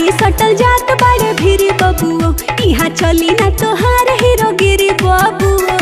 सटल जात बड़े भीरी बबुओ यहाँ चली ना तोहार हीरो गिरी बबुओ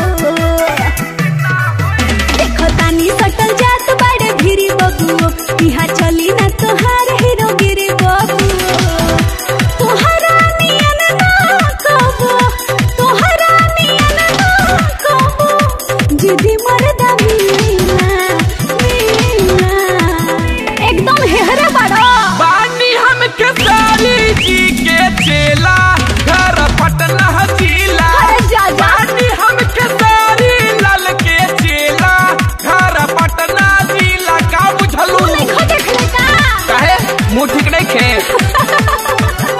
देखो तानी सटल जात बड़े भीरी बबुओ यहाँ चली ना तोहार हीरो गिरी बबुओ तोहरा नियन ना कबो तोहरा नियन ना कबो जिदी मरदा मिलना मिलना एकदम हेहरे बड़ा बानी हम खेसारी जी के चेला घर पटना जिला अरे जा जा बानी हम खेसारी लाल के चेला घर पटना जिला का बुझलू देखो देख ले का काहे मुंह ठीक नहीं खे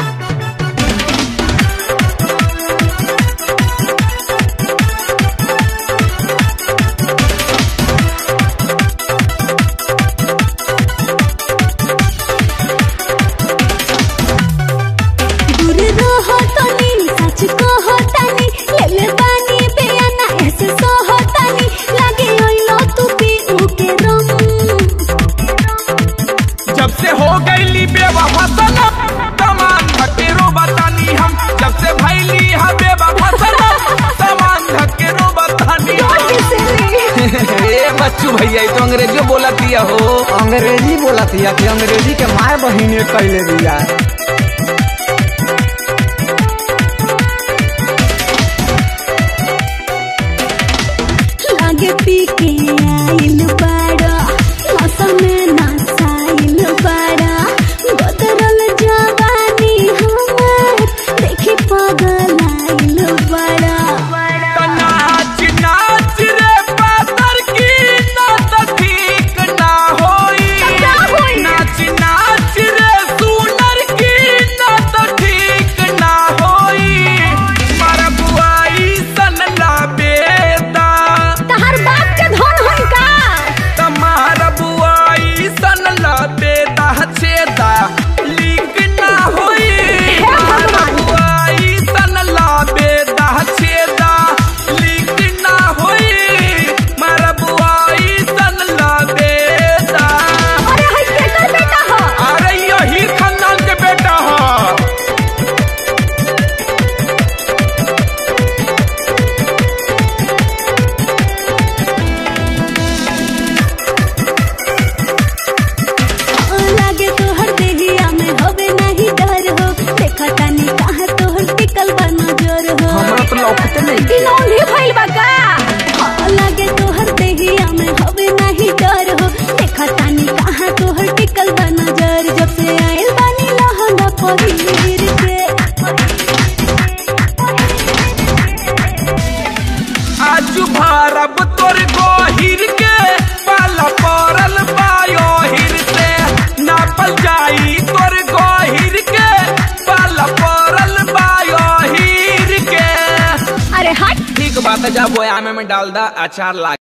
दूर रहो तनी सच कहो तनी ले ले बानी बेयाना ऐसे सहो तनी लगे ओइलो तू पी उके रम जब से हो गईली बेवफा सनम तमान धकेरो बतानी हम जब से भैली हा बेवफा सनम तमान धकेरो बतानी हम ए बच्चू भैया ई तो अंग्रेजी बोला दिया हो अंग्रेजी बोला थिया कि अंग्रेजी के माय बहिने कैले दिया लागे पी के आइल बाड़ा नशा में नसाइल बाड़ा बदरल जवानी हमार देखी पगल आइल बाड़ा त नाच नाच रे पातर की ना त ठीक ना होई का होई? नाच नाच रे सुनर की ना त ठीक ना होई मर बुआई सन ला बेदा तहर बाप के धन होई का तमार बुआई सन ला बेदा छेदा लीक ना होई मार बुआई सन ला बेदा छेदा लीक ना होई मार बुआई सन ला बेदा अरे हई केकर बेटा हो अरे यही खानदान के बेटा ह लागे तोहर देहिया में होवे नहीं डर हो देखा तानी कहाँ तोहर टिकल बा नजर हो हमरा तो लौकते नहीं दिनौली भइल बा का हाँ, लागे तोहर देहिया में होवे नहीं डर हो देखा तानी कहाँ तोहर टिकल बा नजर जब से आइल बानी लहंगा पहिर के आजू भारब तोर गोहिर के पाला पड़ल बायो हिर से नापल जाई तोर गोहिर के पाला पड़ल बायो हिर के अरे हट ठीक बात है जा बोयामे में डाल दा अचार ला